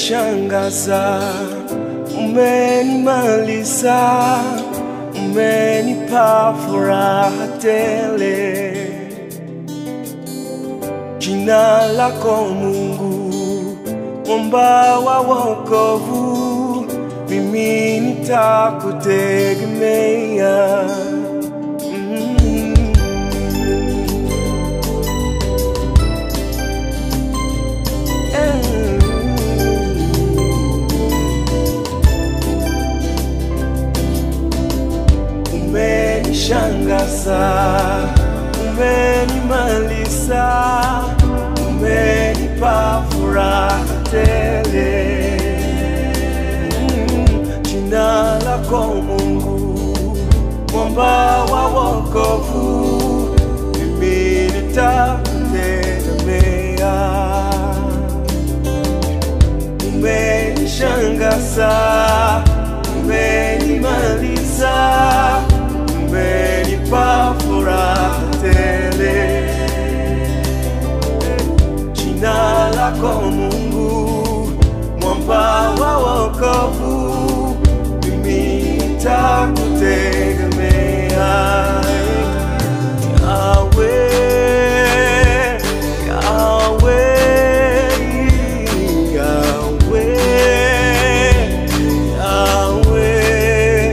umenishangaza, umenimaliza, umenipa furaha tele. Jina lako Mungu, mwamba wa wokovu, mimi nitakutegemea. Mm. Umenishangaza, umenimaliza, umenipa furaha tele. Mm, Jina lako Mungu, mwamba wa wokovu, mimi nitakutegemea umenishangaza, umenimaliza, umenipa furaha tele. Jina lako Mungu, mwamba wa wokovu, mimi nitakutegemea. Yahweh, Yahweh, Yahweh, Yahweh,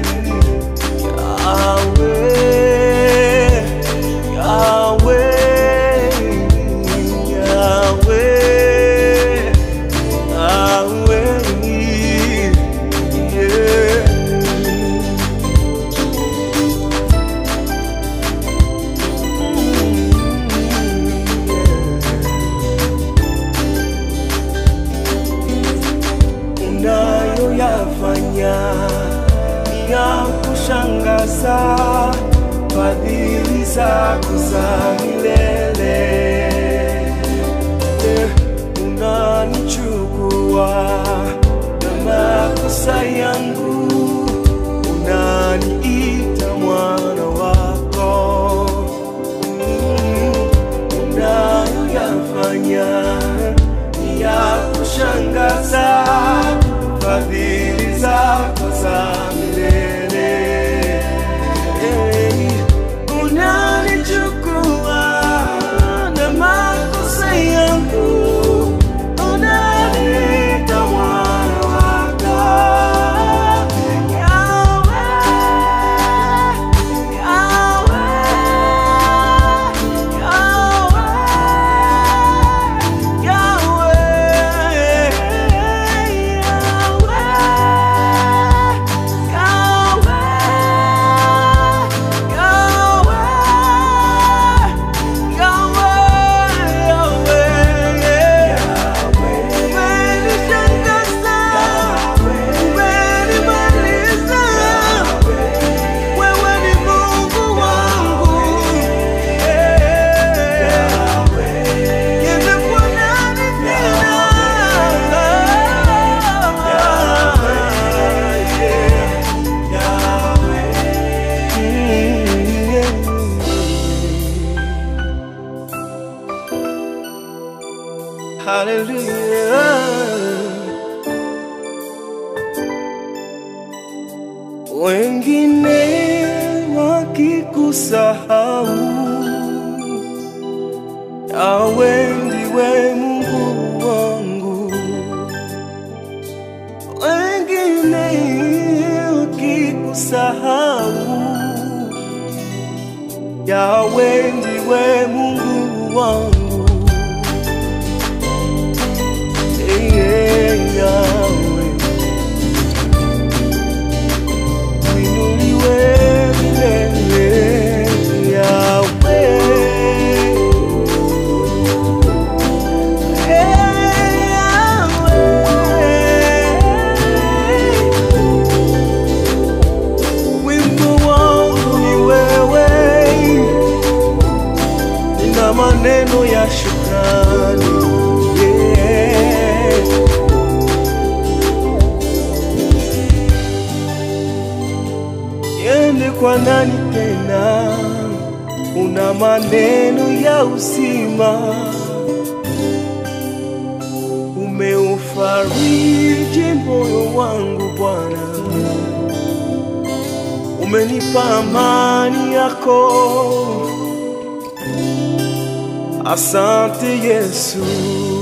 Yahweh, Yahweh, Yahweh, Yahweh, yeah. unayoyafanya ni ya kushangaza, fadhili zako za milele. Eh, Unanichukua na makosa yangu, unaniita mwana wako unayoyafanya ni ya kushangaza, fadhili zako za milele. Hey, Unanichukua na makosa yangu, unaniita mwana wako. Yahweh, wewe ni Mungu wangu, nimekuwa nani tena? Hallelujah. wengine wakikusahau, yawe ndiwe Mungu wangu. Wengine wakikusahau, yawe ndiwe Mungu wangu. Hey, hey, Yahweh. Uinuliwe milele, Yahweh. Hey, Yahweh. Wimbo wangu ni wewe, nina maneno ya shukrani yeah. Niende kwa nani tena? Una maneno ya uzima, umeufu umefariji moyo wangu Bwana, umenipa amani yako. Asante Yesu.